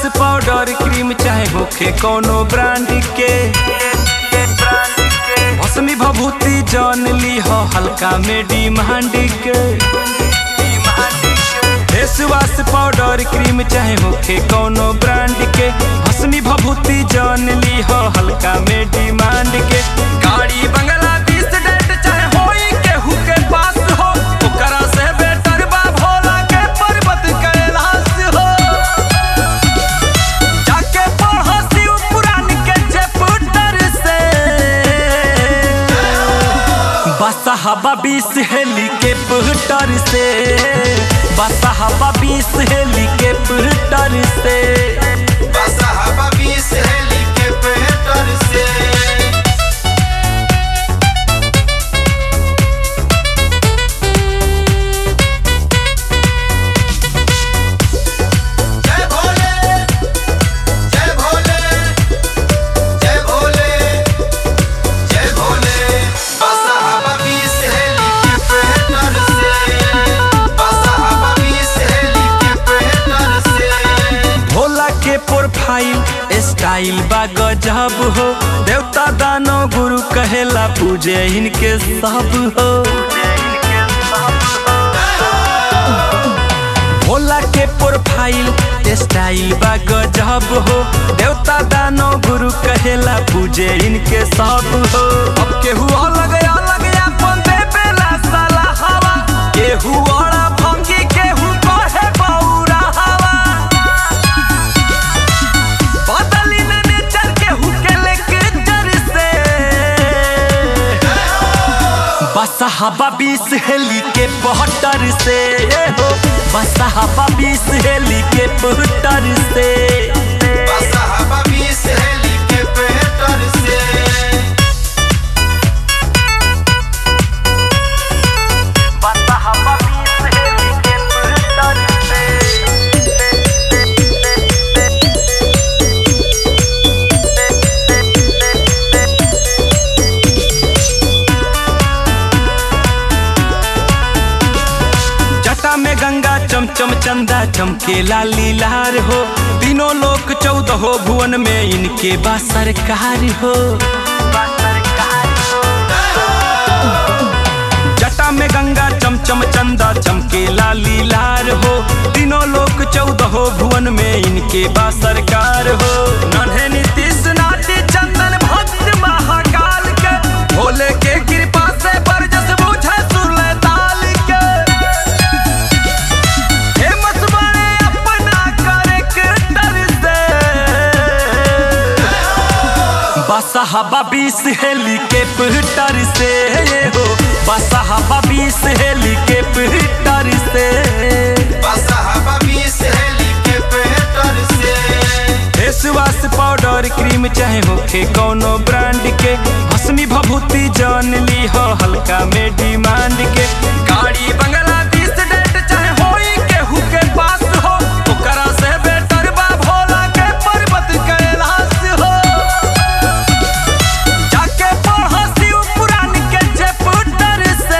powder cream चाहे होखे कोनो ब्रांड के भस्मी भभूति जान ली हो हल्का में डिमांड के फेस वाश पाउडर क्रीम चाहे होखे कोनो ब्रांड के भस्मी भभूति जान ली हो हल्का में डिमांड के गाड़ी बंगला बीस डेट चाहे होई केहू के पास हो ओकरा से बेटर बा भोला के पर्वत कैलाश हो जाके पढ़ो शिव पुराण के चैप्टर से बसहबा बीस हेली के पुटर से बसहबा बीस हेली के पुटर से बसहबा बीस हेलीकॉप्टर से जय भोले जय भोले जय भोले जय भोले बसहबा बीस हेलीकॉप्टर से बसहबा बीस हेलीकॉप्टर से भोला के प्रोफाइल स्टाइल बा गजब हो देवता दानो गुरु कहेला पूजे इनके सब हो भोला के प्रोफाइल स्टाइल बा गजब हो देवता दानो गुरु कहेला पूजे इनके सब हो अब केहू अलग अलग अपन देवेला साला हवा केहू औरा भंगी केहू कहे बौरा हवा बदली न नेचर केहू के लेक्चर से बसहबा बीस हेली के पहटर से हो बसहबा बीस हेली के पहटर से बसहबा बीस हेलीकॉप्टर से बसहबा बीस हेली के पहटर जटा में गंगा चमचम चंदा चमकेला लीलार हो तीनों लोक चौदह भुवन में इनके बा सरकार हो जटा में गंगा चमचम चंदा चमकेला लीलार हो तीनों लोक चौदह भुवन में इनके बा सरकार हो नन्हे नीतीश नाटी चंदन भक्त महाकाल के भोले के कृपा से बरजस बुझे सुरले ताल के फेमस बने अपना करेक्टर से बसहबा बीस हेली के पिटर से हो बसहबा बीस हेली के पिटर से बसहबा बीस हेलीकॉप्टर से फेस वाश पाउडर क्रीम चाहे होखे कोनो ब्रांड के भस्मी भभूति जान ली हो हल्का में डिमांड के गाड़ी बंगला बीस डेट चाहे होई केहू के पास हो ओकरा से बेटर बा भोला के पर्वत कैलाश हो जाके पढ़ो शिव पुराण के चैप्टर से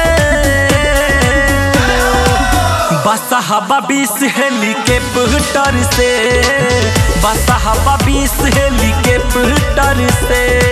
बसहबा बीस हेली के पुटर से बसहबा बीस हेली के पुटर से